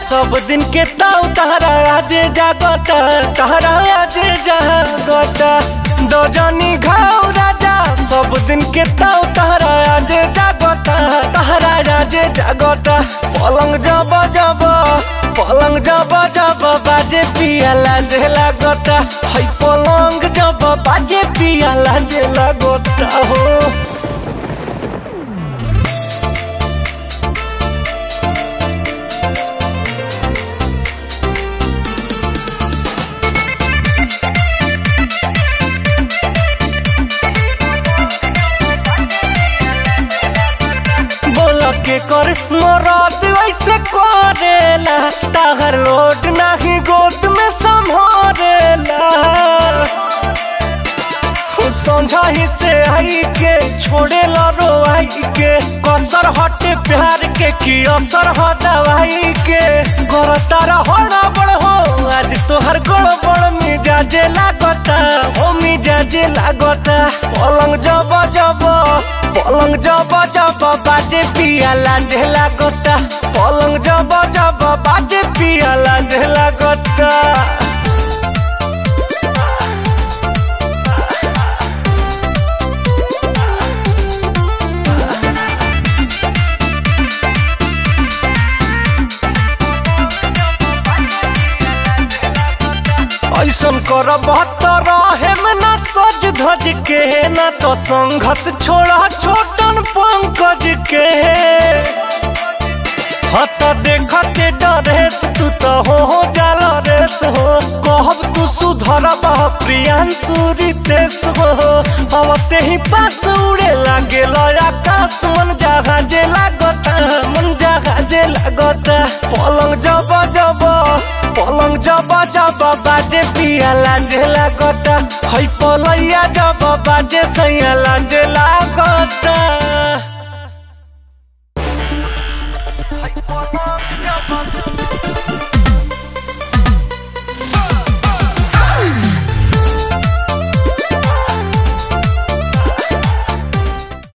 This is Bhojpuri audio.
सब दिन के ताऊ तहरा आजे जागता तहरा आजे जागता दो जनी घाव राजा सब दिन के ताऊ तहरा आजे जागता तहरा आजे जागता पलंग जब जब पलंग जब जब बाजे पिया लाजे लागता है पलंग जब बाजे पिया लाजे लागता हो बोल के कर मरद वैसे करेला ताहर लोड नाही गोद में संभरेला समझाही से आई के छोड़े लो आई के कसर हटे प्यार के की असर हो दवाई के घर तारा होड़ा बड़ हो आज तोहर गड़ बड़ मिजाजे लागता हो मिजाजे लागता पलंग जब जब पलंग जब जब बाजे पिया लांझे लागता पलंग जब जब बाजे पिया लांझे लागता ऐसन कर बहत्तर में ना सज धज के ना तो संगत छोड़ा छोटन पंकज के हत देखते डरेस तू तो हो हो जाला रेस हो कहब तू सुधर बह प्रियांशु रितेश हो अवते ही पास उड़े लागे आकाश मन जहाजे लागता मन जहाजे लागता पलंग जब जब पलंग जब जब बाजे पिया लांझे लागता है पलैया जब बाजे सैया लांझे लागता